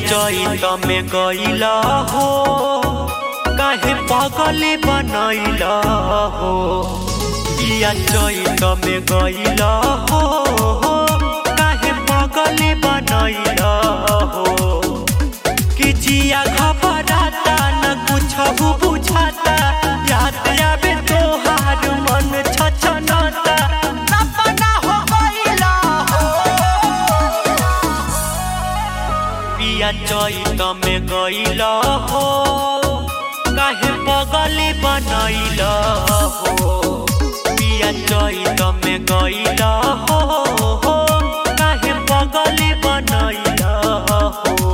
चैत में गईला हो काहे पगली बनैला हो पिया चैत में गईला हो काहे पगली बनैला हो कि जिया घबराता न कुछ बुझाता याद आवे तोहार मन छछनता सपना हो गईला हो पिया चैत में गईला हो काहे पगली बनैला हो पिया चैत में गईला हो काहे पगली बनैला हो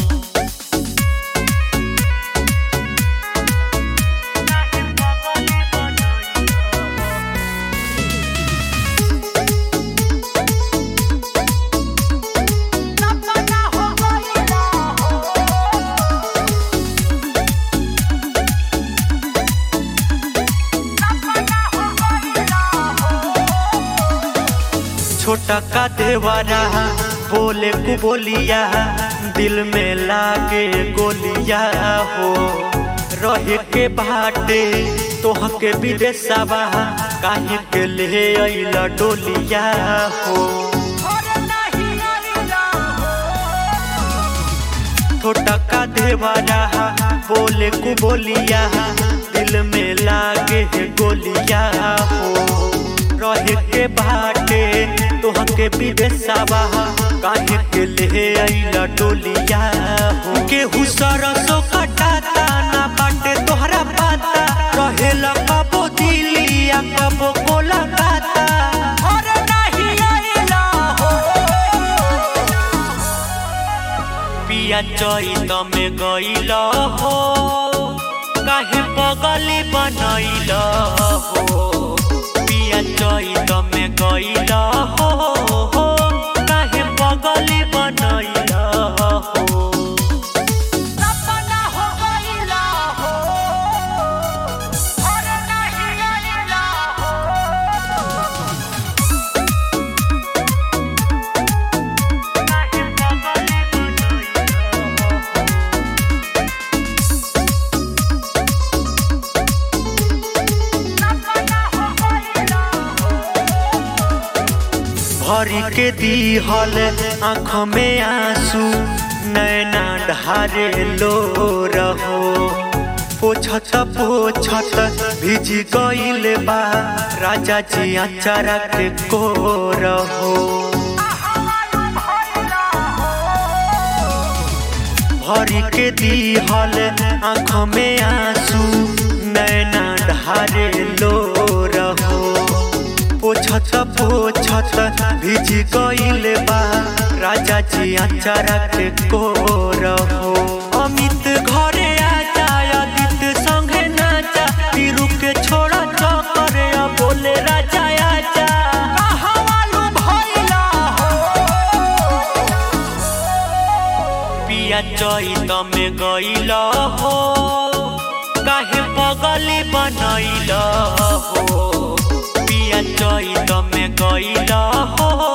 छोटा का देवारा बोले कु बोलिया दिल में लागे गोलिया हो रहे के बाटे तोह के विदेशवा काहे के ले अइला डोलिया हो छोटा का देवारा बोले कु बोलिया दिल में लागे गोलिया हो रहे के बाटे तोह के विदेशवा काहे के ले अइला डोलिया हो केहू सरसो कटाता ना बाटे तोहरा पाता रहेला कबो दिलिया कबो कोलकाता अरे नहीं अइला हो पिया चैत में गईला हो काहे पगली बनैला हो पिया चैत में गईला हो काहे पगली बनैला हो सपना हो गईला हो अरे नहीं अइला हो भरी के दीहल आँख में आंसू नैना ढारे लो रहो पोछत पोछत भिज गईल बा राजा जी अचारा के को रहो भरी के दीहल आँख में आंसू नैना ढारे लो रहो पोछत पोछत भिज गईल बा राजा जी अचारा के को रहो अमित घरे आजा आदित संगे नाचा पीरू के छोड़ा चकर बोले राजा आजा कहवालू भइला हो पिया चैत में गईला हो काहे पगली बनैला हो पिया चैत में गईला हो